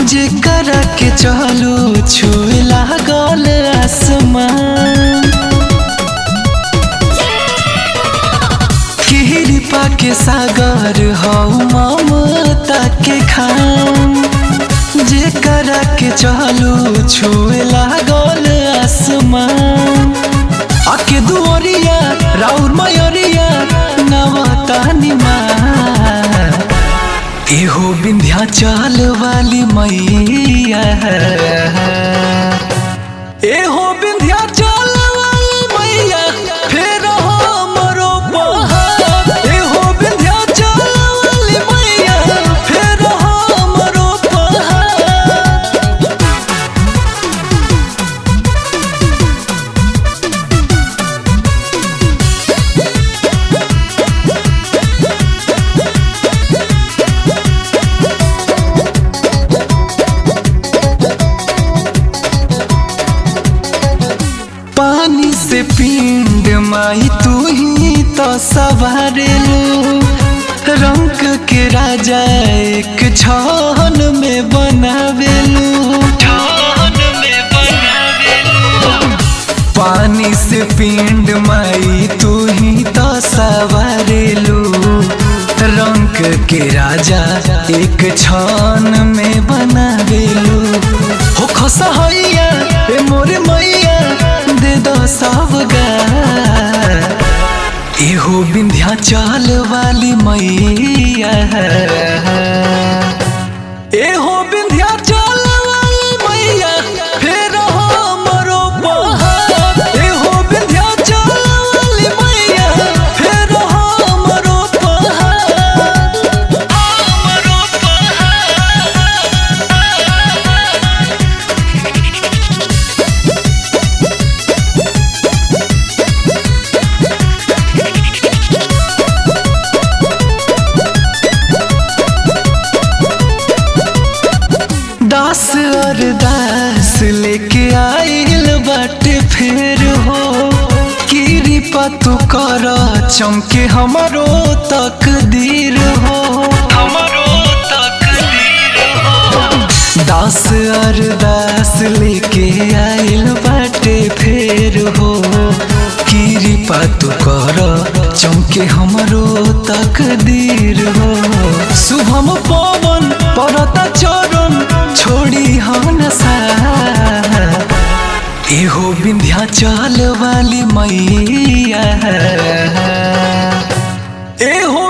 जेकर के चलू छुए लागल आसमान कृपा के सागर हौ ममता के खाम जेकर के चलू छुए लागल आसमान आके दुआरिया राउर मयूरिया नवता निमा एहो विंध्याचल वाली मैया एहो विंध्याचल वाली मैया फेर हमरो पहाड़ एहो विंध्याचल वाली मैया फेर हमरो पहाड़ पानी से पिंड माई तू ही तो सवारेलू रंग के राजा एक छन में बनावेलू पानी से पिंड माई तू ही तो सवारेलू रंग के राजा एक छन में बनावेलू हो खसहैया ए मोरे मैया दे दो सबगा एहो विंध्याचल वाली मैया एहो विंध्याचल वाली मैया फेर हमरो पहाड़ एहो विंध्याचल वाली मैया फेर हमरो पहाड़ हमरो दास अरदास लेके आइल बाटे फेर हो कृपा तू कर चमके हमरो तकदीर हो हमरो तकदीर हो दास अरदास लेके आइल बाटे फेर हो कृपा तू कर चमके हमरो तकदीर हो शुभम पवन परता चरण छोड़ी हम सा एहो विंध्याचल वाली मैया एहो